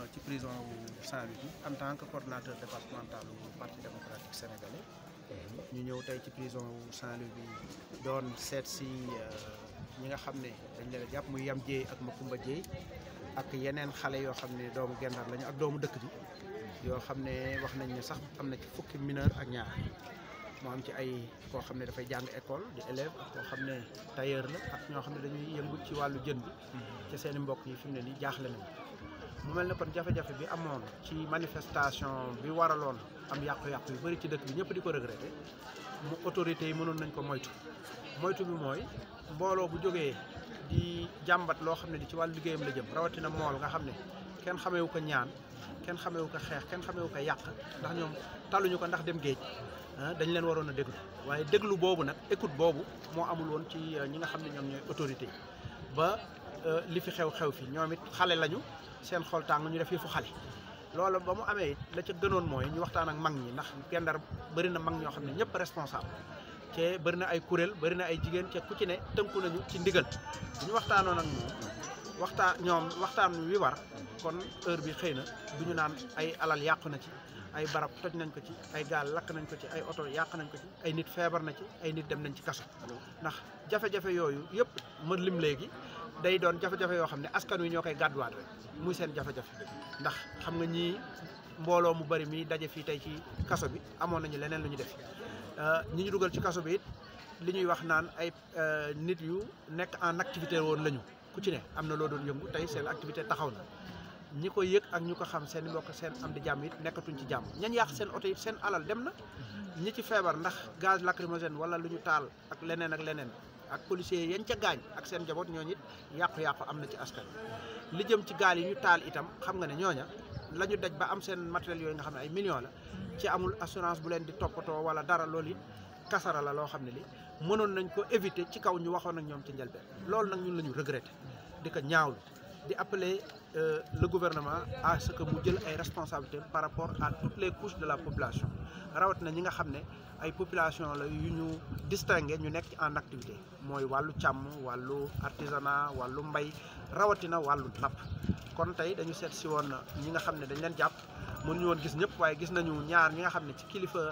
ci prison wu Saint-Louis bi en tant que coordonnateur départemental bu parti démocratique sénégalais ñu ñëw tey ci prison wu Saint-Louis bi doon seet si ñi nga xam ne dañ leen a jàpp muy Yam Dieye ak Makumba Dieye ak yeneen xale yoo xam ne doomu Gendar lañu ak doomu dëkk bi yoo xam ne wax nañ ne sax am na ci fukki mineur ak ñaar moo am ci ay koo xam ne dafay jàng école di élève ak koo xam ne tailleur la ak ñoo xam ne dañuy yëngu ci wàllu jën bi te seen i mbokk yi fi mu ne nii jaaxle nañu mu mel ne kon jafe-jafe bi amoon ci manifestation bi waraloon am yàqu-yàqu yu bëri ci dëkk bi ñëpp di ko regretté mu autorités yi mënoon nañ ko moytu moytu bi mooy mbooloo bu jógee di jàmbat loo xam ne di ci wàllu liggéeyam la jëm rawatina mool nga xam ne kenn xameewu ko ñaan kenn xameewu ko xeex kenn xameewu ko yàq ndax ñoom taluñu ko ndax dem géej dañ leen waroon a déglu waaye déglu boobu nag écoute boobu moo amul woon ci ñi nga xam ne ñoom ñooy autorité yi ba li fi xew-xew fi ñoom it xale lañu seen xol tàng ñu def yëfu xale loolu ba mu amee la ca gënoon mooy ñu waxtaan ak mag ñi ndax Gendar bëri na mag ñoo xam ne ñëpp responsable te bëri na ay kuréel bëri na ay jigéen te ku ci ne tënku nañu ci ndigal bu ñu waxtaanoon ak moom waxtaan ñoom waxtaan wi war kon heure bi xëy na du ñu naan ay alal yàqu na ci ay barab toj nañ ko ci ay gaal lakk nañ ko ci ay oto yàq nañ ko ci ay nit feebar na ci ay nit dem nañ ci kaso ndax jafe-jafe yooyu yëpp ma lim léegi day doon jafe-jafe yoo xam ne askan wi ñoo koy gàdduwaat rek muy seen jafe-jafe ndax xam nga ñii mbooloo mu bari mi daje fii tey ci kaso bi amoon nañu leneen lu ñu def ñi ñu dugal ci kaso bi it li ñuy wax naan ay nit yu nekk en activité woon lañu ku ci ne am na loo doon yëngu tey seen activité taxaw na ñi ko yëg ak ñu ko xam seen mbokk seen am di jàmm it nekkatuñ ci jàmm ñañ yàq seen oto it seen alal dem na ñi ci feebar ndax gaz lacrymogène wala lu ñu taal ak leneen ak leneen ak policiers yañ ca gaañ ak seen njaboot ñooñu it yàqu-yàqu am na ci askan li jëm ci gaal yi ñu taal itam xam nga ne ñooña la ñu daj ba am seen matériel yooyu nga xam ne ay millions la ci amul assurance bu leen di toppatoo wala dara loolu it kasara la loo xam ne li mënoon nañ ko éviter ci kaw ñu waxoon ak ñoom ci njëlbeen loolu nag ñun la ñu regretté di ko ñaawlu di appeler le gouvernement à ce que mu jël ay responsabilités par rapport à toutes les couches de la population rawatina ñi nga xam ne ay population la yu ñu distingué ñu nekk en activité mooy wàllu càmm wàllu artisanat wàllu mbay rawatina wàllu napp kon tey dañu seet si woon ñi nga xam ne dañ leen jàpp mënuñu woon gis ñëpp waaye gis nañu ñaar ñi nga xam ne ci kilifa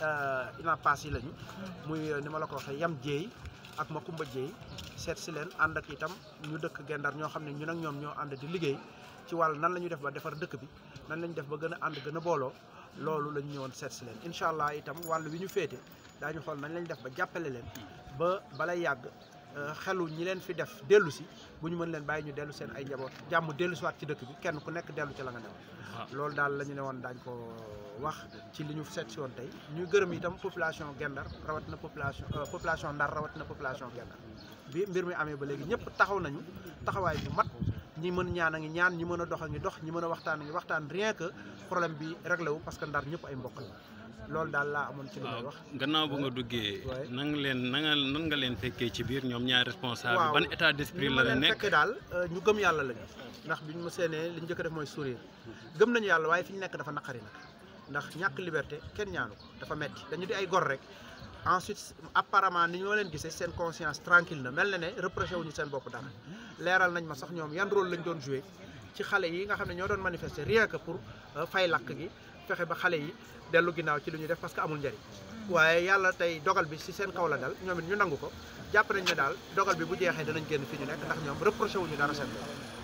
INAPAS yi lañu muy ni ma la ko waxee Yam Dieye ak Makumba Dieye seet si leen ànd ak itam ñu dëkk Gendar ñoo xam ne ñun ak ñoom ñoo ànd di liggéey ci wàll nan la ñuy def ba defar dëkk bi nan la ñuy def ba gën a ànd gën a booloo loolu la ñu ñëwoon seet si leen incha allah itam wàll wi ñu féete daañu xool nañ lañ def ba jàppale leen ba balay yàgg xelu ñi leen fi def dellu si bu ñu mën leen bàyyi ñu dellu seen ay njaboot jàmm dellu si waat ci dëkk bi kenn ku nekk dellu ci la nga dem loolu daal la ñu ne woon daañ ko wax ci li ñu seet si woon tey ñuy gërëm itam population Gendar rawatina population population Ndar rawatina population Gendar bi mbir mi amee ba léegi ñëpp taxaw nañu taxawaay bu mat ñi mën ñaan a ngi ñaan ñi mën a dox a ngi dox ñi mën a waxtaan a ngi waxtaan rien que problème bi réglé wu parce que Ndar ñëpp ay mbokk la loolu daal laa amoon ci li may wax. gannaaw bu nga duggee. nan nga leen nan nga nan nga leen fekkee ci biir ñoom ñaari responsable. waaw ban état d'esprit la la leen nekk fekkee daal ñu gëm yàlla lañu ndax biñ ma seenee li ñu njëkk a def mooy sourire gëm nañu yàlla waaye fi ñu nekk dafa naqari nag ndax ñàkk liberté kenn ñaanu ko dafa metti dañu di ay gor rek ensuite apparemment ni ñoo leen gisee seen conscience tranquille na mel na ne reproché wuñu seen bopp dara leeral nañ ma sax ñoom yan rôle lañ doon joué ci xale yi nga xam ne ñoo doon manifester rien que pour fay lakk gi fexe ba xale yi dellu ginnaaw ci li ñuy def parce que amul njëriñ waaye yàlla tey dogal bi ci seen kaw la dal ñoom it ñu nangu ko jàpp nañ ne daal dogal bi bu jeexee danañ génn fi ñu nekk ndax ñoom reproché wuñu dara seen bopp